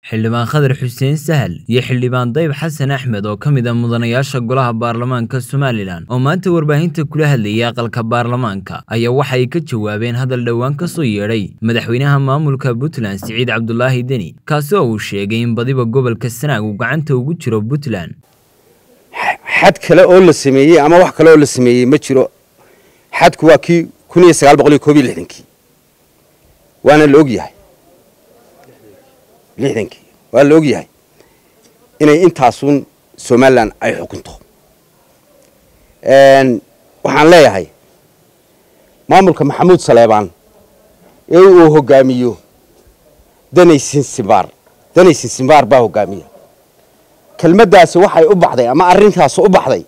xildhibaan khadar xuseen sahal iyo xildhibaan dayb xasan axmed oo ka mid a mudanayaasha golaha baarlamaanka somalilan oo maanta warbaahinta kula hadlayay aqalka baarlamaanka ayaa waxa ay ka jawaabeen hadal dhowaan ka soo yeedhay madaxweynaha maamulka puntland siciid cabdulaahi deni kaasi oo uu sheegay in badiba gobolka sanaag uu gacanta ugu jiro puntland xad kale oo la sameeyey ama wax kale oo la sameeyey ma jiro xadku waa kii kun iyo sagaal boqol iyo koob iyo lixdankii waana la og yahay lixdankii waa la og yahay inay intaasun somalilan ay xukunto waxaan leeyahay maamulka maxamuud saleebaan ee uu hogaamiyo danay sinsimbaar danay sinsimbaar baa hogaamiya kelmaddaasi waxay u baxday ama arrintaasi u baxday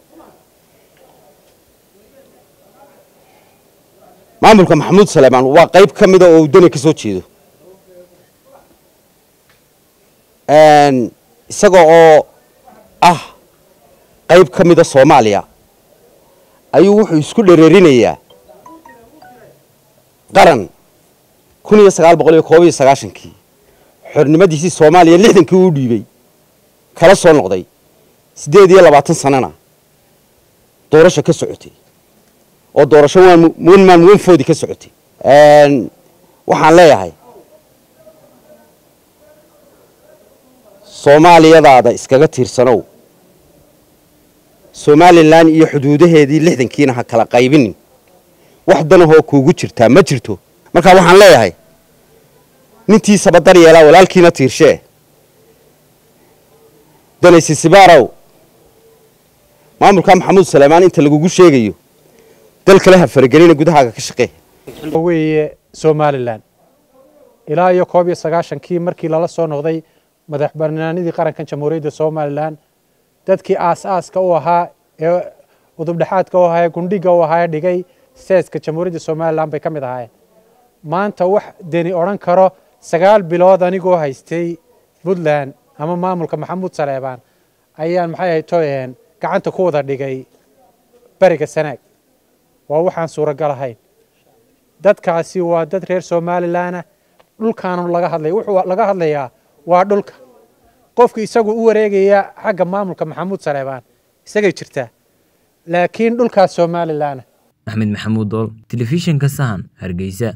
maamulka maxamuud saleebaan waa qayb ka mida oo uu dani ka soo jeedo isaga oo ah qayb ka mida soomaaliya ayuu wuxuu isku dhereerinayaa qaran kun iyo sagaal boqol iyo koob iyo sagaashankii xornimadiisii soomaaliya lixdankii uu dhiibay kala soo noqday siddeed iyo labaatan sanana doorasho ka socotay oo doorasho wan maan wanfoodi ka socotay waxaan leeyahay soomaaliyadaada iskaga tiirsanow somalilan iyo xuduudaheedii lixdankiina ha kala qaybinin wax danahoo kuugu jirtaa ma jirto marka waxaan leeyahay nintiisaba dar yeelaa walaalkiina tiirshee danaysisibaaraw maamulka maxamuud saleymaan inta lagugu sheegayo dal kale ha faragelina gudahaaga ka shaqee weeye somalilan ilaa iyo koob iyo sagaashankii markii lala soo noqday madax banaanidii qarankan jamhuuriyadda somalilan dadkii aas-aaska u ahaa ee udubdhexaadka u ahaa ee gundhiga u ahaa ee dhigay seeska jamhuuriyadda somalilan bay ka mid ahaayeen maanta wax deni odhan karo sagaal bilood anigoo haystay puntland ama maamulka maxamuud saleebaan ayaan maxay ahay toyen gacanta ku wada dhigay beriga sanaag waa waxaan suuragal ahayn dadkaasi waa dad reer somalilanah dhulkaanu laga hadlaya wuxuu laga hadlayaa waa dhulka qofku isagu u wareegaya xagga maamulka maxamuud saleebaan isagay jirtaa laakiin dhulkaas somalilanah axmed maxamuud dool telefishinka sahan hargeysa